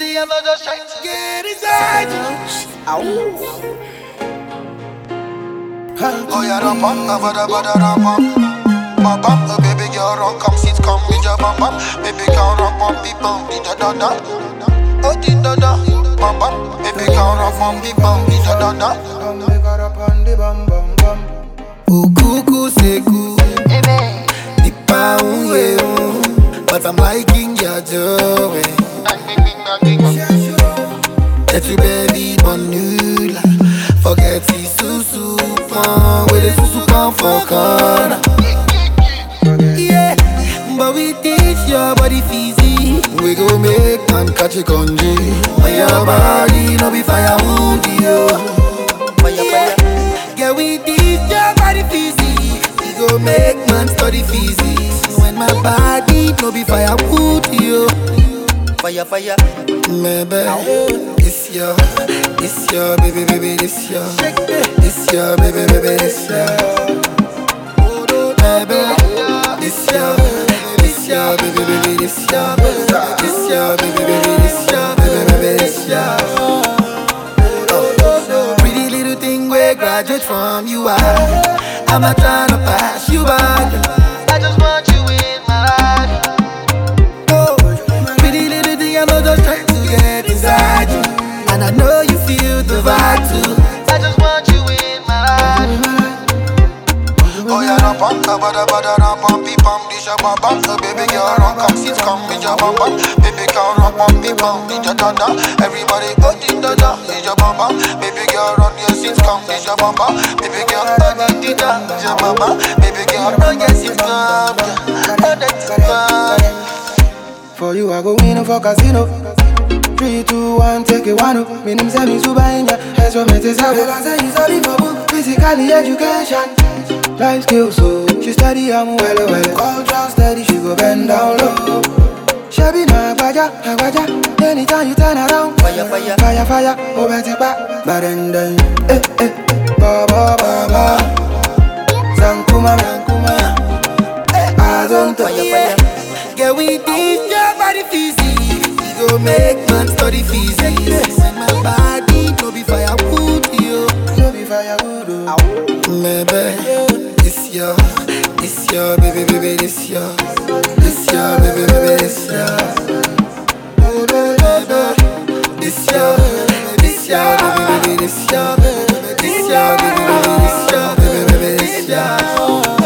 feezy, I'm not just trying to get inside you. Oh yeah, ram bam, ba ba da ba da ram bam. Bam bam, oh baby girl, run, come sit, come with your bam bam. Baby girl, run, bam, beep, bam, di da da da. Oh di da da, bam bam. Baby girl, run, bam, beep, bam, di da da da. Ukuku seku, nipa unye un, but I'm liking your joy. That you baby bonula, forget the susu pon, with the susu pon for corner. Yeah, but we teach your body fizzy. We go make man catch a congee. On your body, no be fire wound you. Fire, fire. Yeah, we teach your body fizzy. We go make man study physics. When my body, no be fire wound you. Fire, fire. Maybe it's your, it's your baby, baby, this your, it's your baby, baby, this your. Baby, this your, this your baby, baby, this your, this your baby, baby, this your, baby, baby, this your. Oh, Pretty little thing we graduate from you are. I'm not trying to pass you by. I just want you in my life. Oh, pretty little thing, I'm not just trying to get inside you. And I know you feel the vibe too. I just want you in my life. Oh yeah, ram pam, ba ba da ba da ram pam, beep pam, di ja bam bam. So baby girl, run, come sit, come with ja bam bam. Baby girl, run, pam, beep pam, di ja da da. Everybody, oh di da da, di ja bam bam. Baby girl, run your sit, come di ja bam bam. Baby girl, oh di di da, di ja bam bam. Baby girl, run your sit, come, yeah. oh that's come. For you, I go win for casino. Three, two, one, take it one. up. Me name say me super in ya. That's what me say. Because I is only for book. Physically education, life skills. So she study, I'm well, well. Culture steady, she go bend down low. Shabby na agbaja, agbaja. Anytime you turn around, Fire, fire. fire, fire. Oh, better back, but then then, eh, eh, ba ba ba ba. Sankuma, Sankuma. I don't Fire, fire. Yeah, we teach your body physics. We go make man study physics. When my body no be firewood, yo. No be firewood, oh. Maybe it's your, it's your baby, baby, this your, this your baby, baby, this your. Oh, baby, this your, this your baby, baby, this your, this your baby, baby, this your baby, baby, this your.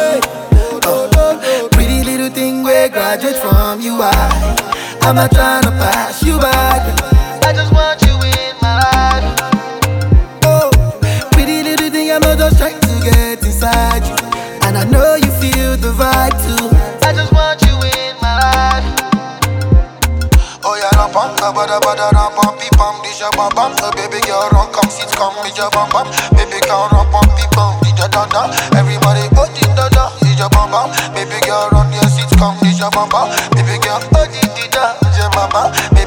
Oh, pretty little thing we graduate from you are. I'm not trying to pass you by. I just want you in my life. Oh, pretty little thing, I'm not just trying to get inside you. And I know you feel the vibe too. I just want you in my life. Oh yeah, ram pam, ba ba da ba da ram pam, beep pam, di ja bam bam. So baby girl, run, come sit, come with ja bam bam. Baby girl, run, pam, beep pam, di ja da da. Everybody, oh di da da, di ja bam bam. Baby girl, run your sit, come di ja bam bam. Baby girl, oh di di da, di ja bam bam.